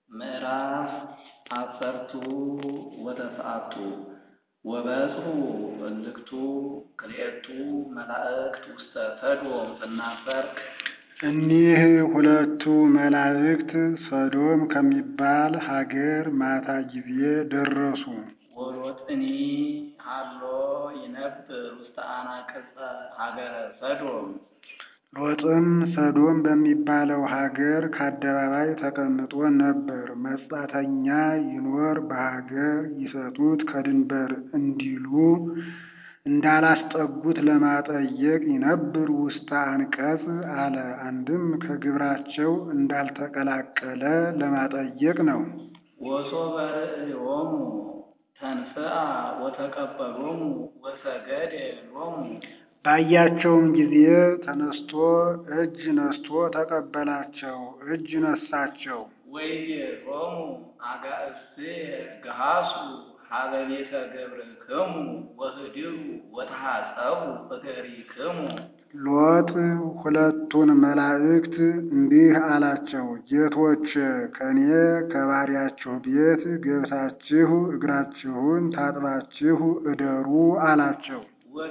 ምዕራፍ አሰርቱ ወተስዓቱ ወበጽሑ እልክቱ ክልኤቱ መላእክት ውስተ ሰዶም ትናፈር እኒህ ሁለቱ መላእክት ሰዶም ከሚባል ሀገር ማታ ጊዜ ደረሱ። ወሎጥኒ ሀሎ ይነብር ውስተ አናቅጸ ሀገረ ሰዶም ሎጥም ሰዶም በሚባለው ሀገር ከአደባባይ ተቀምጦ ነበር። መጻተኛ ይኖር በሀገር ይሰጡት ከድንበር እንዲሉ እንዳላስጠጉት ለማጠየቅ ይነብር ውስተ አንቀጽ አለ። አንድም ከግብራቸው እንዳልተቀላቀለ ለማጠየቅ ነው። ወሶበ ርእዮሙ ተንሥአ ወተቀበሎሙ ወሰገደ ሎሙ ባያቸውም ጊዜ ተነስቶ እጅ ነስቶ ተቀበላቸው፣ እጅ ነሳቸው። ወይቤሎሙ አጋእዝየ ገሃሱ ሀበ ቤተ ገብርክሙ ወህድሩ ወተሐጸቡ እገሪክሙ ሎጥ ሁለቱን መላእክት እንዲህ አላቸው፣ ጌቶች ከእኔ ከባሪያችሁ ቤት ገብታችሁ እግራችሁን ታጥባችሁ እደሩ አላቸው።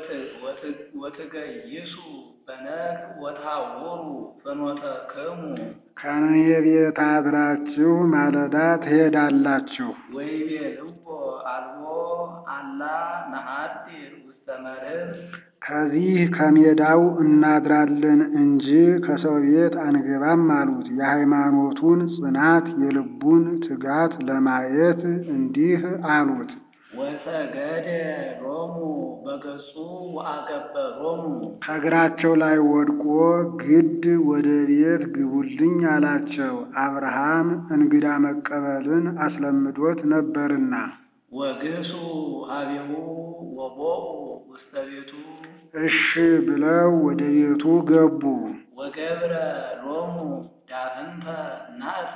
ወትገይሱ በነግ ወታውሩ ፍኖተክሙ ከእኔ ቤት አድራችሁ ማለዳ ትሄዳላችሁ። ወይቤልዎ አልቦ አላ ነሐድር ውስተ መርህብ ከዚህ ከሜዳው እናድራለን እንጂ ከሰው ቤት አንገባም አሉት። የሃይማኖቱን ጽናት የልቡን ትጋት ለማየት እንዲህ አሉት። ወሰገደ ሎሙ በገጹ ወአገበሮሙ ከእግራቸው ላይ ወድቆ ግድ ወደ ቤት ግቡልኝ አላቸው። አብርሃም እንግዳ መቀበልን አስለምዶት ነበርና። ወግሱ ሀቤሁ ወቦኡ ውስተ ቤቱ እሺ ብለው ወደ ቤቱ ገቡ። ወገብረ ሎሙ ዳፍንተ ናእሰ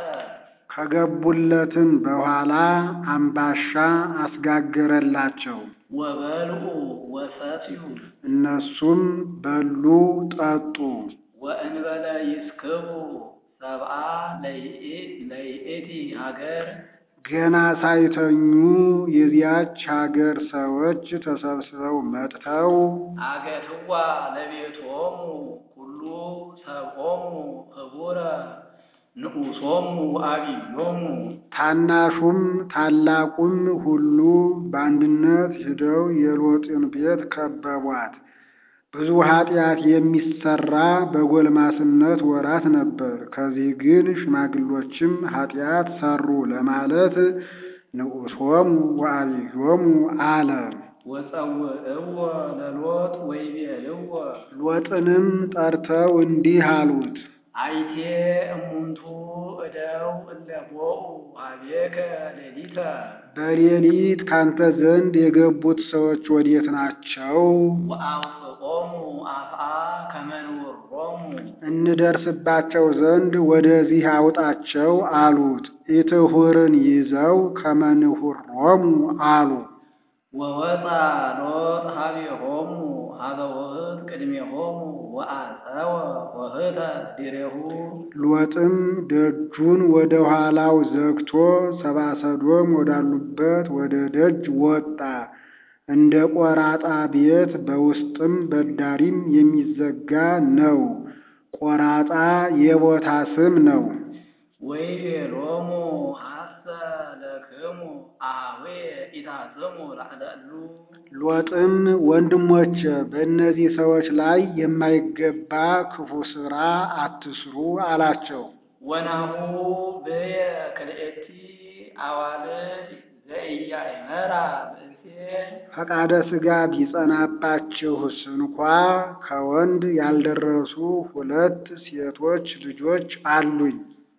ከገቡለትም በኋላ አምባሻ አስጋገረላቸው። ወበልዑ ወሰትዩ እነሱም በሉ ጠጡ። ወእንበለ ይስክቡ ሰብአ ለይእቲ ሀገር ገና ሳይተኙ የዚያች ሀገር ሰዎች ተሰብስበው መጥተው አገትዋ ለቤቶሙ ኩሉ ሰብኦሙ ህቡረ ንዑሶሙ አብዮሙ ታናሹም ታላቁም ሁሉ በአንድነት ሂደው የሎጥን ቤት ከበቧት። ብዙ ኃጢአት የሚሰራ በጎልማስነት ወራት ነበር። ከዚህ ግን ሽማግሎችም ኃጢአት ሰሩ ለማለት ንዑሶሙ ወአብዮሙ አለ። ወጸውዕዎ ለሎጥ ወይቤልዎ ሎጥንም ጠርተው እንዲህ አሉት። አይቴ እሙንቱ እደው እለቦኡ አቤከ ሌሊተ በሌሊት ካንተ ዘንድ የገቡት ሰዎች ወዴት ናቸው? ወአውፅኦሙ አፍአ ከመንውሮሙ እንደርስባቸው ዘንድ ወደዚህ አውጣቸው አሉት። ኢትሁርን ይዘው ከመንሁሮሙ አሉ። ወወፃ ሎጥ ሀቤሆሙ ሀበ ውህት ቅድሜሆሙ ወአፀወ ወህተ ዲሬሁ ሎጥም ደጁን ወደ ኋላው ዘግቶ ሰብአ ሰዶም ወዳሉበት ወደ ደጅ ወጣ። እንደ ቆራጣ ቤት በውስጥም በዳሪም የሚዘጋ ነው። ቆራጣ የቦታ ስም ነው። ወይቤሎሙ ሐሰ ለክሙ አኀዌ ኢታስሙ ላዕለሉ ሎጥም ወንድሞች በእነዚህ ሰዎች ላይ የማይገባ ክፉ ሥራ አትስሩ አላቸው። ወናሁ ብየ ክልኤቲ አዋልድ ዘኢያእመራ ብእሴ ፈቃደ ሥጋ ቢጸናባችሁስ እንኳ ከወንድ ያልደረሱ ሁለት ሴቶች ልጆች አሉኝ።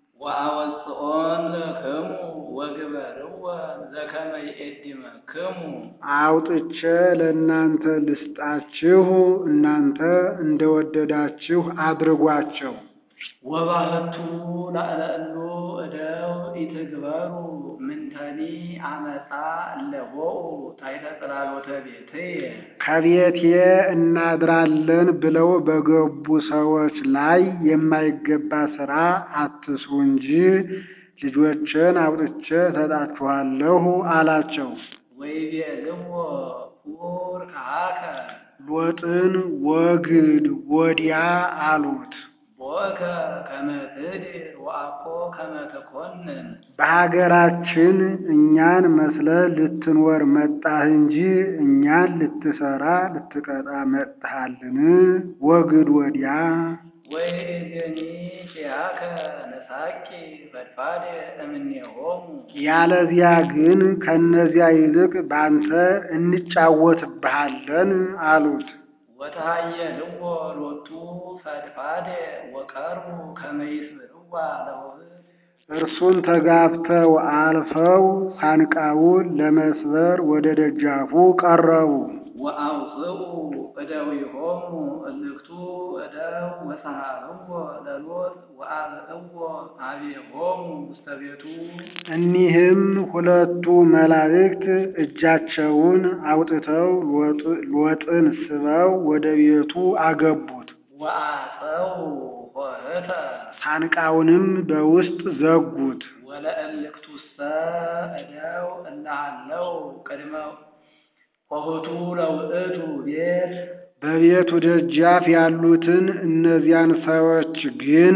ወአወፅኦን ለክሙ ወግበርወን ዘከመ ይእድመክሙ አውጥቼ ለእናንተ ልስጣችሁ፣ እናንተ እንደወደዳችሁ አድርጓቸው። ወባህቱ ላዕለሉ እደው ኢትግበሩ ምንተኒ አመፃ እለቦኡ ታሕተ ጽላሎተ ቤትየ ከቤቴ እናድራለን ብለው በገቡ ሰዎች ላይ የማይገባ ሥራ አትስሩ እንጂ ልጆችን አውጥቼ እሰጣችኋለሁ አላቸው። ወይቤልዎ ሁር ከሃከ ሎጥን ወግድ ወዲያ አሉት። ቦከ ከመ ትድር ወአኮ ከመ ትኰንን በሀገራችን እኛን መስለህ ልትኖር መጣህ እንጂ እኛን ልትሰራ ልትቀጣ መጥተሃልን? ወግድ ወዲያ ወይእዜኒ ኪያከ ንሳቂ ፈድፋደ እምኔሆሙ ያለዚያ ግን ከእነዚያ ይልቅ ባንተ እንጫወትብሃለን አሉት። ወተሃየልዎ ሎቱ ፈድፋደ ወቀርቡ ከመ ይስምዕዋ ለውእቱ እርሱን ተጋፍተው አልፈው ሳንቃውን ለመስበር ወደ ደጃፉ ቀረቡ። ወአውፅኡ እደዊሆሙ እልክቱ እደው ወሰሃብዎ ለሎጥ ወአብዕዎ አብሆሙ ውስተ ቤቱ እኒህም ሁለቱ መላእክት እጃቸውን አውጥተው ሎጥን ስበው ወደ ቤቱ አገቡት። ወአፀው ኆኅተ ሳንቃውንም በውስጥ ዘጉት። ወለእልክቱሰ እደው እላሃለው ቅድመ ኆኅቱ ለውእቱ ቤት በቤቱ ደጃፍ ያሉትን እነዚያን ሰዎች ግን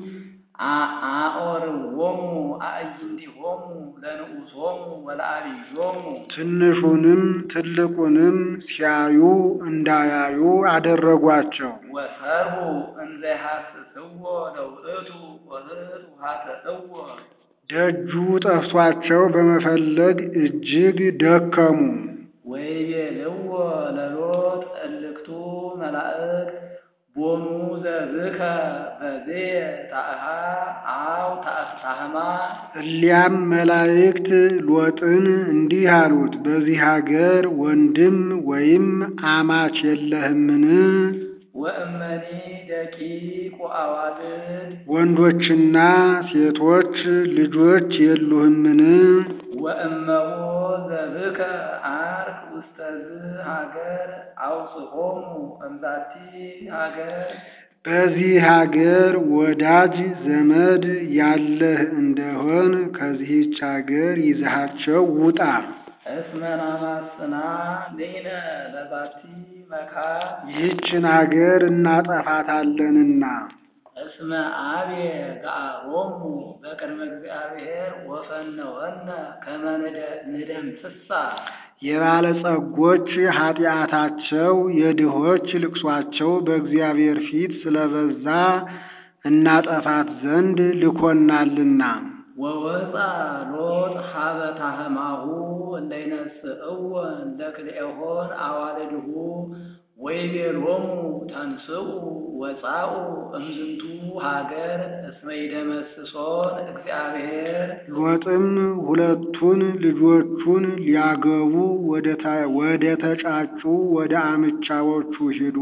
አኦርዎሙ አዕይንቲሆሙ ለንዑሶሙ ወለአብዮሙ ትንሹንም ትልቁንም ሲያዩ እንዳያዩ አደረጓቸው። ወሰርሁ እንዘ ይሐስስዎ ለውእቱ ኆኅት ውሃተእዎ ደጁ ጠፍቷቸው በመፈለግ እጅግ ደከሙ። ወይቤልዎ ለሎጥ እልክቱ መላእክት ቦሙ ዘብከ በዝየ ታእሃ አው ታህማ እሊያም መላእክት ሎጥን እንዲህ አሉት፣ በዚህ ሀገር ወንድም ወይም አማች የለህምን? ወእመኒ ደቂቅ ወአዋልድ ወንዶችና ሴቶች ልጆች የሉህምን? ወእመዎ ዘብከ አርክ ውስተዝ ሀገር አውፅኦሙ እምዛቲ ሀገር በዚህ ሀገር ወዳጅ ዘመድ ያለህ እንደሆን ከዚህች ሀገር ይዘሃቸው ውጣ። እስመ ናማስና ሌነ ለዛቲ መካን ይህችን ሀገር እናጠፋታለንና እስመ አብየ ገአሮሙ በቅድመ እግዚአብሔር ወፈነወነ ከመ ንደምስሳ የባለጸጎች ኃጢአታቸው የድሆች ልቅሷቸው በእግዚአብሔር ፊት ስለበዛ እናጠፋት ዘንድ ልኮናልና። ወወፃ ሎጥ ሀበ ታህማሁ እንደ ይነስእዎ እንደ ክልኤሆን አዋልድሁ ወይቤሎሙ ተንስኡ ወፃኡ እምዝንቱ ሀገር እስመ ይደመስሶን እግዚአብሔር ሎጥም ሁለቱን ልጆቹን ሊያገቡ ወደ ተጫጩ ወደ አምቻዎቹ ሂዶ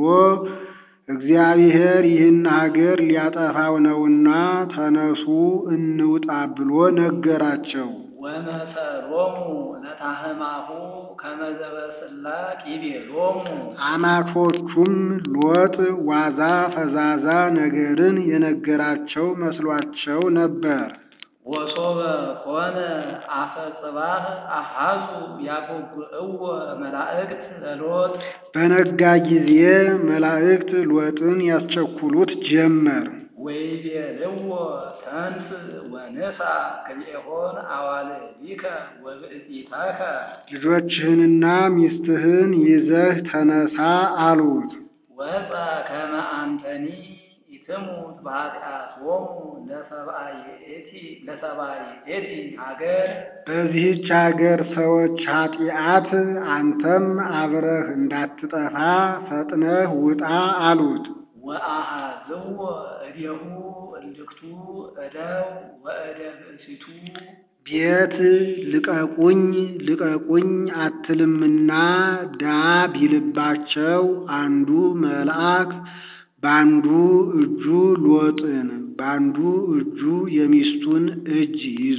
እግዚአብሔር ይህን ሀገር ሊያጠፋው ነውና ተነሱ እንውጣ ብሎ ነገራቸው። ወመሰሎሙ ለታህማሁ ከመ ዘበስላቅ ይቤሎሙ አማቾቹም ሎጥ ዋዛ ፈዛዛ ነገርን የነገራቸው መስሏቸው ነበር። ወሶበ ኮነ አፈ ጽባህ አሃዙ ያጎጉዕዎ መላእክት ለሎጥ በነጋ ጊዜ መላእክት ሎጥን ያስቸኩሉት ጀመር። ወይቤልዎ ተንስ ወንሳ ክልኤሆን አዋልዲከ ወብእሲታከ ልጆችህንና ሚስትህን ይዘህ ተነሳ አሉት። ወፃ ከመ አንተኒ ኢትሙት በኃጢአቶሙ ለሰብአ ይእቲ ለሰብአ ይእቲ ሀገር በዚህች ሀገር ሰዎች ኃጢአት አንተም አብረህ እንዳትጠፋ ፈጥነህ ውጣ አሉት። ወአሃዝዎ እዴሁ እልክቱ እደው ወእደ ብእሲቱ ቤት ልቀቁኝ ልቀቁኝ አትልምና ዳ ቢልባቸው አንዱ መልአክ በአንዱ እጁ ሎጥን በአንዱ እጁ የሚስቱን እጅ ይዞ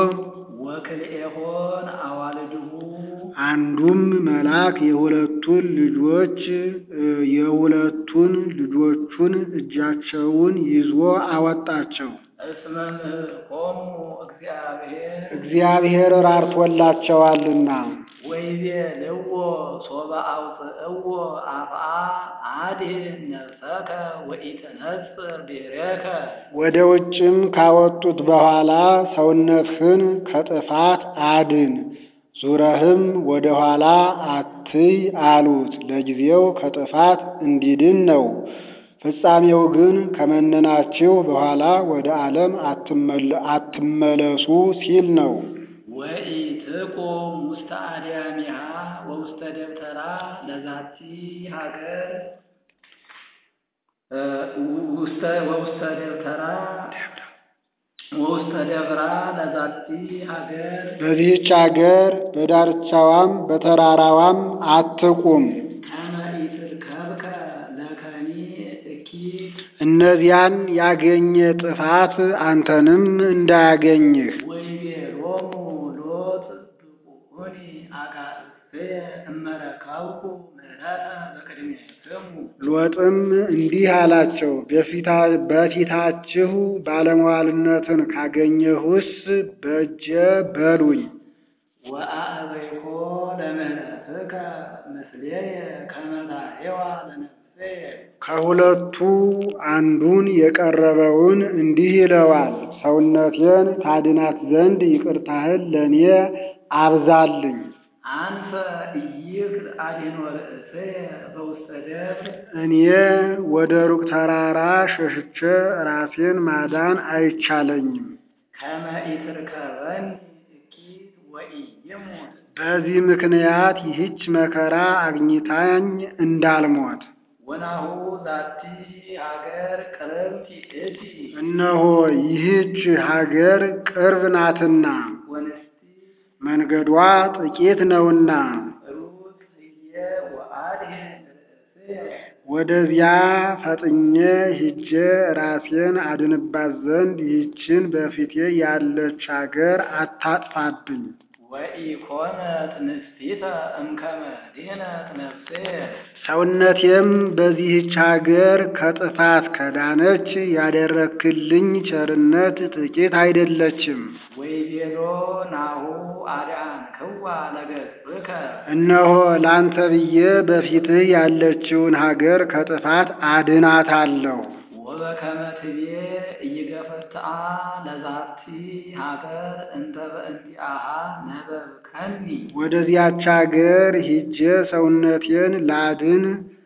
ወክልኤሆን አዋልድሁ አንዱም መልአክ የሁለቱን ልጆች የሁለቱን ልጆቹን እጃቸውን ይዞ አወጣቸው። እስመ ምህርኮሙ እግዚአብሔር እግዚአብሔር ራርቶላቸዋልና። ወይቤልዎ ሶበ አውፅእዎ አፍአ አድኅን ነፍሰከ ወኢትነጽር ድኅሬከ ወደ ውጭም ካወጡት በኋላ ሰውነትህን ከጥፋት አድን፣ ዙረህም ወደ ኋላ አትይ አሉት። ለጊዜው ከጥፋት እንዲድን ነው። ፍጻሜው ግን ከመነናችሁ በኋላ ወደ ዓለም አትመለሱ ሲል ነው። ወኢትቁም ውስተ አድያሚሃ ወውስተ ደብተራ ለዛቲ ሀገር ውስተ ወውስተ ደብተራ ወውስተ ደብራ ለዛቲ ሀገር በዚህች አገር በዳርቻዋም በተራራዋም አትቁም። ከመ ኢትርከብከ ለከኒ እኪት እነዚያን ያገኘ ጥፋት አንተንም እንዳያገኝህ። ወይቤሎሙ ሎጥ ብቁኒ አጋእዝየ እመረከብኩ ምሕረተ በቅድሜክሙ ሎጥም እንዲህ አላቸው፣ በፊታ- በፊታችሁ ባለሟልነትን ካገኘሁስ በእጀ በሉኝ። ወአዕበይኮ ለምህረትከ ምስሌየ ከመ ታሬዋ ለነፍስየ ከሁለቱ አንዱን የቀረበውን እንዲህ ይለዋል፣ ሰውነቴን ታድናት ዘንድ ይቅርታህን ለእኔ አብዛልኝ። አንፈ ኢይክል አድኅኖ ርእስየ በውስተ ደብር እኔ ወደ ሩቅ ተራራ ሸሽቼ ራሴን ማዳን አይቻለኝም። ከመ ኢትርከበኒ እኪት ወኢይሙት በዚህ ምክንያት ይህች መከራ አግኝታኝ እንዳልሞት ወናሁ ዛቲ ሀገር ቅርብቲ እቲ እነሆ ይህች ሀገር ቅርብ ናትና ወንስቲ መንገዷ ጥቂት ነውና ሩት ህየ ወአድኅን ርእስየ ወደዚያ ፈጥኜ ሂጄ ራሴን አድንባት ዘንድ ይህችን በፊቴ ያለች ሀገር አታጥፋብኝ። ወኢኮነት ንስቲተ እምከመ ድኅነት ነፍስየ ሰውነቴም በዚህች ሀገር ከጥፋት ከዳነች ያደረክልኝ ቸርነት ጥቂት አይደለችም። ወይቤሎ ናሁ አድኃንክዋ ለገጽከ እነሆ ላንተ ብዬ በፊትህ ያለችውን ሀገር ከጥፋት አድናታለሁ። ወበከመ ትቤ ኢይገፈትአ ለዛቲ ሀገር እንተ በእንቲአሃ ነበብከኒ ወደዚያች ሀገር ሂጄ ሰውነቴን ላድን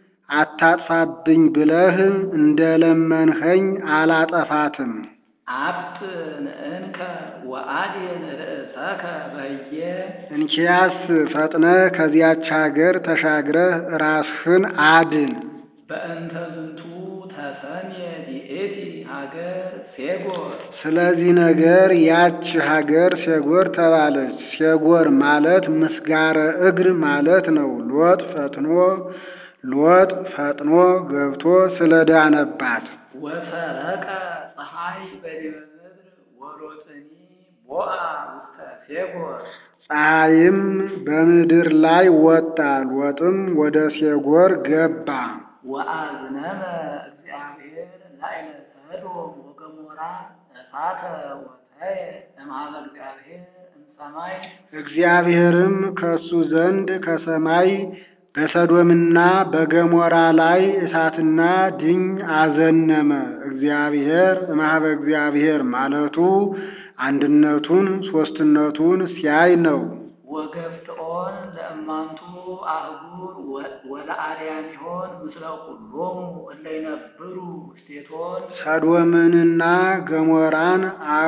አታጥፋብኝ ብለህ እንደለመንኸኝ አላጠፋትም። አብጥን እንከ ወአድኅን ርእሰከ በህየ እንኪያስ ፈጥነህ ከዚያች ሀገር ተሻግረህ ራስህን አድን። በእንተ ዝንቱ ተሰምየ ዲኤቲ ሀገር ሴጎር ስለዚህ ነገር ያች ሀገር ሴጎር ተባለች። ሴጎር ማለት ምስጋረ እግር ማለት ነው። ሎጥ ፈጥኖ ሎጥ ፈጥኖ ገብቶ ስለዳነባት ወሰረቀ ፀሐይ በዲበ ምድር ወሎጥኒ ቦአ ውስተ ሴጎር ፀሐይም በምድር ላይ ወጣ፣ ሎጥም ወደ ሴጎር ገባ። ወአዝነመ እግዚአብሔር ላዕለ ሰዶም ወገሞራ እሳተ ወተየ እምኀበ እግዚአብሔር እምሰማይ እግዚአብሔርም ከሱ ዘንድ ከሰማይ በሰዶምና በገሞራ ላይ እሳትና ድኝ አዘነመ። እግዚአብሔር እምኀበ እግዚአብሔር ማለቱ አንድነቱን ሦስትነቱን ሲያይ ነው። ወገፍትኦን ለእማንቱ አህጉር ወለአርያሚሆን ምስለ ኩሎሙ እለ ይነብሩ ውስቴቶን ሰዶምንና ገሞራን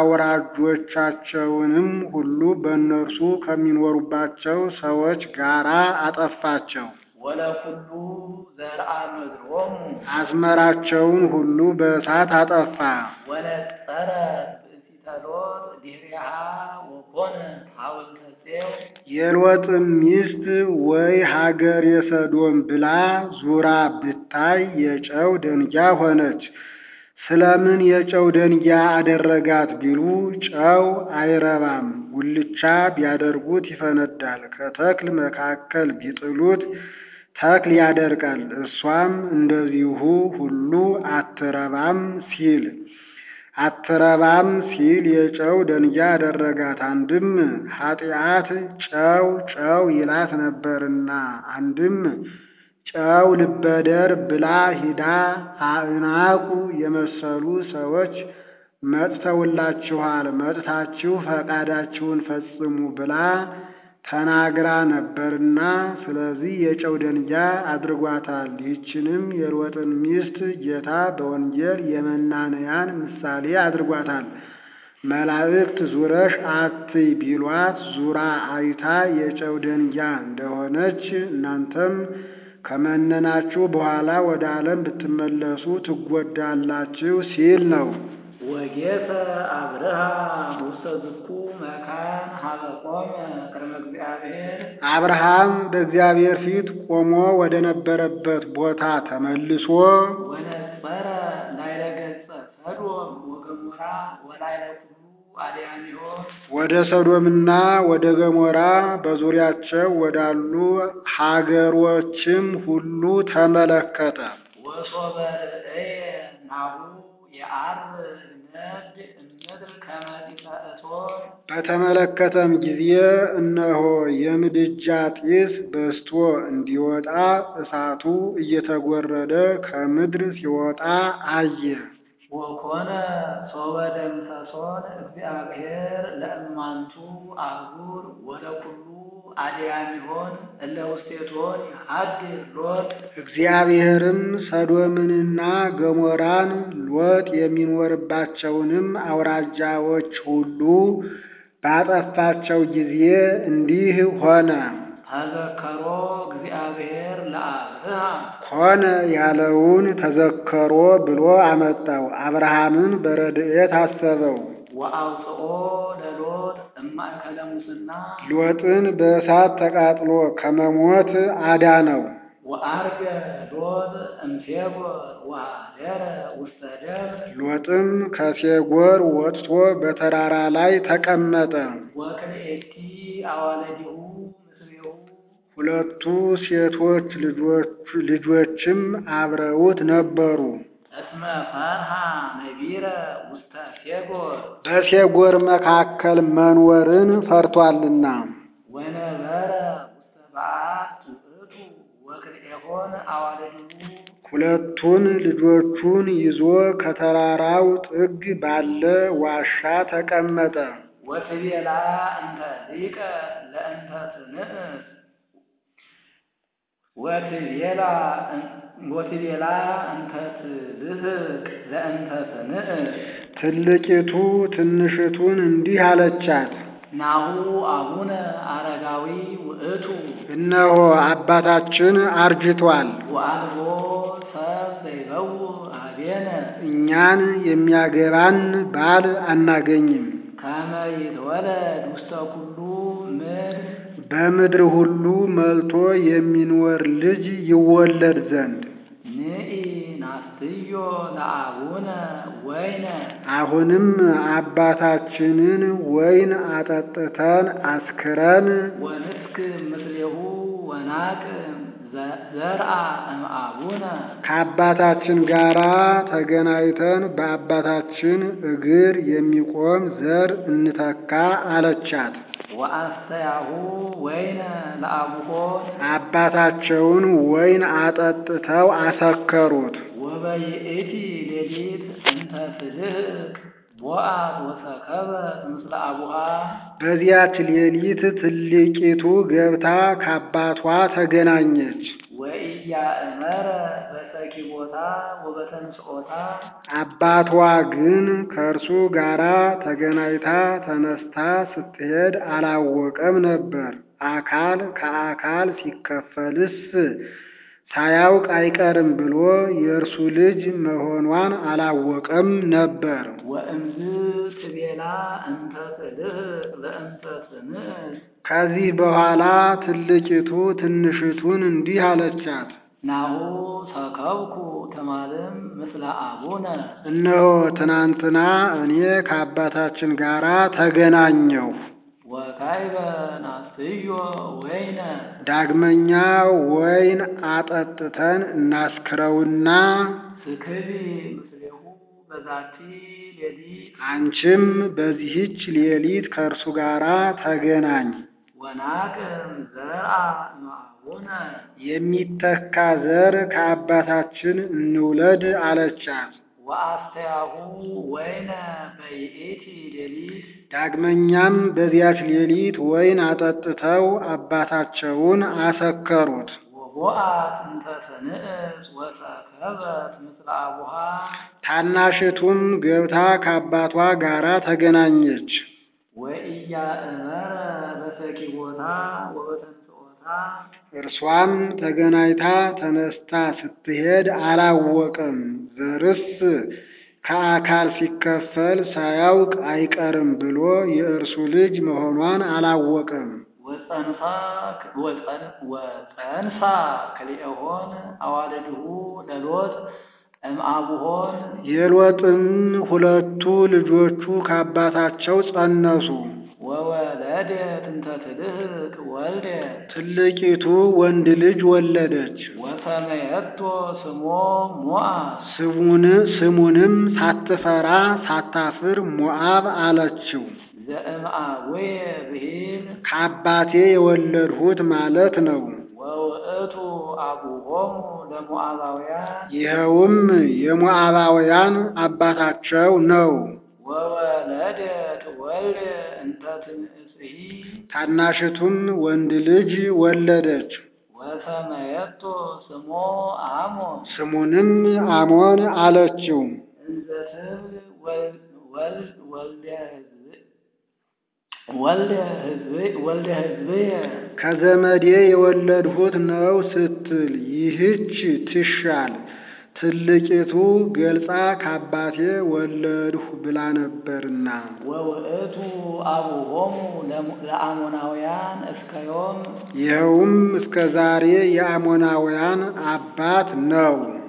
አውራጆቻቸውንም ሁሉ በእነርሱ ከሚኖሩባቸው ሰዎች ጋር አጠፋቸው። ወለኩሉ ዘርአ ምድሮሙ አዝመራቸውን ሁሉ በእሳት አጠፋ። ወነጸረ ብእሲተ ሎጥ ድኅሬሃ ወኮነት ሐውልተ ፄው የሎጥም ሚስት ወይ ሀገር የሰዶም ብላ ዙራ ብታይ የጨው ደንጊያ ሆነች። ስለምን የጨው ደንጊያ አደረጋት ቢሉ ጨው አይረባም፣ ጉልቻ ቢያደርጉት ይፈነዳል፣ ከተክል መካከል ቢጥሉት ተክል ያደርቃል፣ እሷም እንደዚሁ ሁሉ አትረባም ሲል አትረባም ሲል የጨው ደንጊያ አደረጋት። አንድም ኃጢአት ጨው ጨው ይላት ነበርና፣ አንድም ጨው ልበደር ብላ ሂዳ አእናቁ የመሰሉ ሰዎች መጥተውላችኋል፣ መጥታችሁ ፈቃዳችሁን ፈጽሙ ብላ ተናግራ ነበርና፣ ስለዚህ የጨው ደንጊያ አድርጓታል። ይህችንም የሎጥን ሚስት ጌታ በወንጌል የመናንያን ምሳሌ አድርጓታል። መላእክት ዙረሽ አትይ ቢሏት ዙራ አይታ የጨው ደንጊያ እንደሆነች እናንተም ከመነናችሁ በኋላ ወደ ዓለም ብትመለሱ ትጎዳላችሁ ሲል ነው። ወጌሰ አብርሃም ውስተ ዝኩ መካን ሀበ ቆመ ቅድመ እግዚአብሔር አብርሃም በእግዚአብሔር ፊት ቆሞ ወደ ነበረበት ቦታ ተመልሶ ወነጸረ ላዕለ ገጸ ሰዶም ወገሞራ ወላዕለ ኩሉ አድያሚሆ ወደ ሰዶምና ወደ ገሞራ በዙሪያቸው ወዳሉ ሀገሮችም ሁሉ ተመለከተ። ወሶበ ርእየ ናሁ የዐርብ ነድ እምድር ከመ ጢሰ እቶን በተመለከተም ጊዜ እነሆ የምድጃ ጢስ በስቶ እንዲወጣ እሳቱ እየተጎረደ ከምድር ሲወጣ አየ። ወኮነ ሶበ ደምሰሶን እግዚአብሔር ለእማንቱ አህጉር ወለኩሉ አድያሚሆን እለ ውስቴቶን ይሃድር ሎጥ እግዚአብሔርም ሰዶምንና ገሞራን ሎጥ የሚኖርባቸውንም አውራጃዎች ሁሉ ባጠፋቸው ጊዜ እንዲህ ሆነ። ተዘከሮ እግዚአብሔር ለአብርሃም ሆነ ያለውን ተዘከሮ ብሎ አመጣው። አብርሃምን በረድኤት አሰበው። ወአውፅኦ ለሎጥ እማእከለ ሙስና ሎጥን በእሳት ተቃጥሎ ከመሞት አዳነው። ወአርገ ሎጥ እምፌጎር ወኀደረ ውስተ ደብር ሎጥም ከሴጎር ወጥቶ በተራራ ላይ ተቀመጠ። ወክልኤቲ አዋለዲሁ ምስሌሁ ሁለቱ ሴቶች ልጆች ልጆችም አብረውት ነበሩ። እስመ ፈርሃ ነቢረ ውስተ ፌጎር በሴጎር መካከል መኖርን ፈርቷልና። ወነበረ ውስተ በዓት ውእቱ ወክልኤሆን አዋለዲሁ ሁለቱን ልጆቹን ይዞ ከተራራው ጥግ ባለ ዋሻ ተቀመጠ። ወትቤላ እንተ ሊቀ ለእንተ ትንእስ ወትቤላ ወትቤላ እንተ ትልህቅ ለእንተ ትንእስ ትልቂቱ ትንሽቱን እንዲህ አለቻት፣ ናሁ አቡነ አረጋዊ ውእቱ እነሆ አባታችን አርጅቷል፣ ወአልቦ ሰብ ዘይበው ኀቤነ እኛን የሚያገባን ባል አናገኝም። ከመ ይትወለድ ውስተ ኩሉ ምድር በምድር ሁሉ መልቶ የሚኖር ልጅ ይወለድ ዘንድ ንኢ ናስትዮ ለአቡነ ወይነ አሁንም አባታችንን ወይን አጠጥተን አስክረን ወንስክር ምስሌሁ ወናቅም ዘርአ እምአቡነ ከአባታችን ጋር ተገናኝተን በአባታችን እግር የሚቆም ዘር እንተካ አለቻት። ወአስተያሁ ወይነ ለአቡሆን አባታቸውን ወይን አጠጥተው አሰከሩት። ወበይእቲ ሌሊት እንተ ትልህቅ ቦአዝ ወሰከበት ምስለ አቡሃ በዚያች ሌሊት ትልቂቱ ገብታ ከአባቷ ተገናኘች። ወኢያእመረ በሰኪቦታ ወበተንስኦታ አባቷ ግን ከእርሱ ጋር ተገናኝታ ተነስታ ስትሄድ አላወቀም ነበር። አካል ከአካል ሲከፈልስ ሳያውቅ አይቀርም ብሎ የእርሱ ልጅ መሆኗን አላወቀም ነበር። ወእምዝ ትቤላ እንተ ትልህቅ ለእንተ ትንእስ ከዚህ በኋላ ትልቂቱ ትንሽቱን እንዲህ አለቻት፣ ናሁ ሰከብኩ ተማልም ምስለ አቡነ እነሆ ትናንትና እኔ ከአባታችን ጋር ተገናኘሁ። ወካይበ ናስትዮ ወይነ ዳግመኛ ወይን አጠጥተን እናስክረውና ስክቢ ምስሌሁ በዛቲ ሌሊት አንቺም በዚህች ሌሊት ከእርሱ ጋር ተገናኝ፣ ወናቅም ዘርአ እምአቡነ የሚተካ ዘር ከአባታችን እንውለድ አለቻት። ወአስተያሁ ወይነ በይእቲ ሌሊት ዳግመኛም በዚያች ሌሊት ወይን አጠጥተው አባታቸውን አሰከሩት። ወቦአት እንተ ትንእስ ወሰከበት ምስለ አቡሃ ታናሽቱም ገብታ ከአባቷ ጋር ተገናኘች። ወኢያእመረ በሰኪቦታ ወበተንሥኦታ እርሷም ተገናኝታ ተነስታ ስትሄድ አላወቅም። ዘርስ ከአካል ሲከፈል ሳያውቅ አይቀርም ብሎ የእርሱ ልጅ መሆኗን አላወቅም። ወጸንሳ ወጸንሳ ክልኤሆን አዋልድሁ ለሎጥ እምአቡሆን የሎጥም ሁለቱ ልጆቹ ከአባታቸው ጸነሱ። ወወለደት እንተ ትልህቅ ወልደ ትልቂቱ ወንድ ልጅ ወለደች። ወሰመየቶ ስሞ ሞዓብ ስሙን ስሙንም ሳትፈራ ሳታፍር ሞዓብ አለችው። ዘእምአቡየ ብሂል ከአባቴ የወለድሁት ማለት ነው። ወውእቱ አቡሆሙ ለሞዓባውያን ይኸውም የሞዓባውያን አባታቸው ነው። ወወለደት ወልደ እንተ ትንእስሂ ታናሽቱም ወንድ ልጅ ወለደች። ወሰመየቶ ስሞ አሞን ስሙንም አሞን አለችው። እንዘ ትብል ወል- ወል- ወልደ ሕዝብ- ወልደ ሕዝብ- ወልደ ሕዝብየ ከዘመዴ የወለድሁት ነው ስትል ይህች ትሻል። ትልቂቱ ገልጻ ከአባቴ ወለድሁ ብላ ነበርና ወውእቱ አቡሆሙ ለሙ- ለአሞናውያን እስከ ዮም ይኸውም እስከ ዛሬ የአሞናውያን አባት ነው።